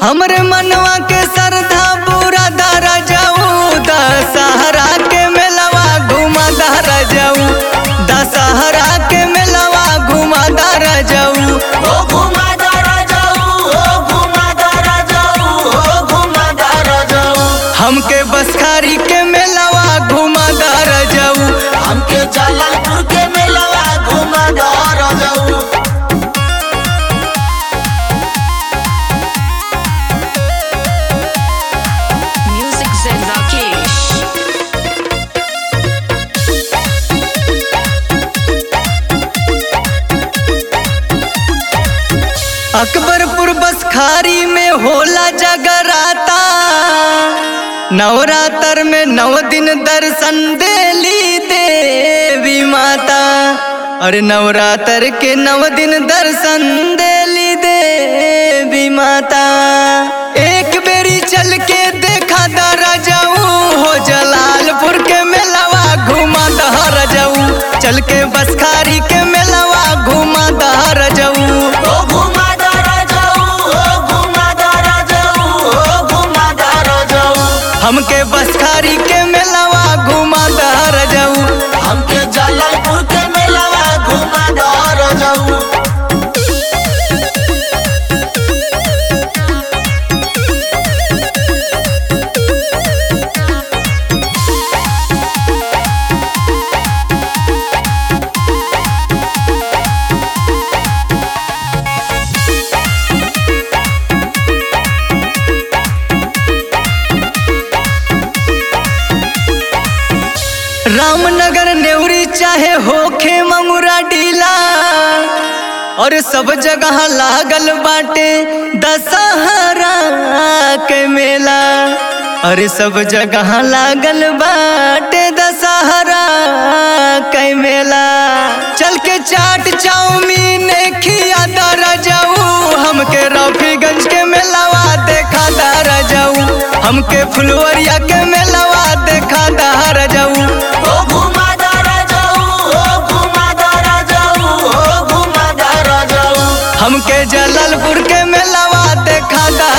हमरे मनवा के श्रद्धा पूरा दरा जाऊ दशहरा के मेलवा घुमा दरा जाऊ दशहरा के मेलवा घुमा दरा जाऊ ओ घुमा दारा जाऊ ओ घुमा दारा जाऊ ओ घुमा दारा जाऊ हमके बसखारी के मेलवा घुमा दरा जाऊ हमके जलालपुर के मेलवा घुमा दारा जाऊ Music Zen Rakesh. Akbarpur Baskhari में होला जगराता नवरात्र में नव दिन दर्शन देली देवी माता अरे नवरात्र के नव दिन दर्शन देली देवी माता एक बेरी चल के देखा दरा जाऊ हो जलालपुर के मेलवा घुमा दहर जाऊ चल के बसखारी के मेलवा घुमा दहर जाऊ ओ घुमा दारा जाऊ ओ घुमा दारा जाऊ ओ घुमा दारा जाऊ हमके बसखारी के मेलवा घुमा दहर जाऊ हमके जलालपुर के मेलवा घुमा दारा जाऊ रामनगर नेवरी चाहे होखे ममुरा डीला और सब जगह लागल बाटे दशहरा के मेला अरे सब जगह लागल बाटे दशहरा के मेला चल के चाट चाउमीन खिया दरा जाऊ हमके रफीगंज के मेलावा देखा दरा जाऊ हमके फुलवरिया के मेलावा देखा दरा जाऊ ओ घुमा दारा जाऊ ओ घुमा दारा जाऊ ओ घुमा दारा जाऊ हमके जलालपुर के मेलावा देखा दा